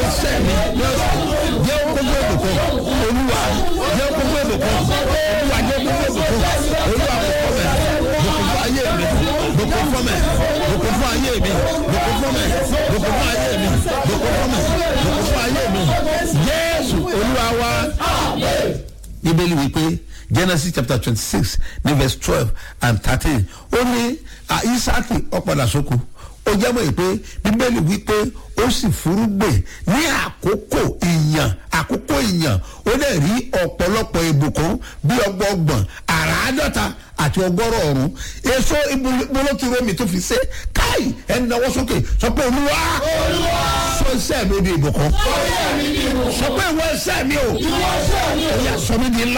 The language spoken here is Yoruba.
iṣẹ́ mi jẹ́ gbogbo ìbùkún olúwa jẹ́ gbogbo ìbùkún olúwa jẹ́ gbogbo ìbùkún olúwa bùkún fún mi bùkún fún ayé mi bùkún fún mi bùkún fún ayé mi bùkún fún mi bùkún fún ayé mi bùkún fún mi bùkún fún ayé mi jésù olúwa wa bíbélì wípé genesis chapter twenty six ní verse twelve and thirteen ó ní isaki ọ̀padà sóko ó jẹ́mọ̀ yìí pé bíbélì wípé ó sì furugbè ní àkókò ìyàn àkókò ìyàn ó dẹ̀ rí ọ̀pọ̀lọpọ̀ ìbùkún bí ọgbọọgbọ̀n àràádọ́ta àti ọgọ́rọ̀ ọ̀run èso ìbúlọ́tìrọ́ mi tó fi ṣe káì ẹni náwó sókè sọ pé olúwa sọ iṣẹ́ mi di ìbùkún sọ pé ìwọ iṣẹ́ mi o ó yà sọ mi di ńlá.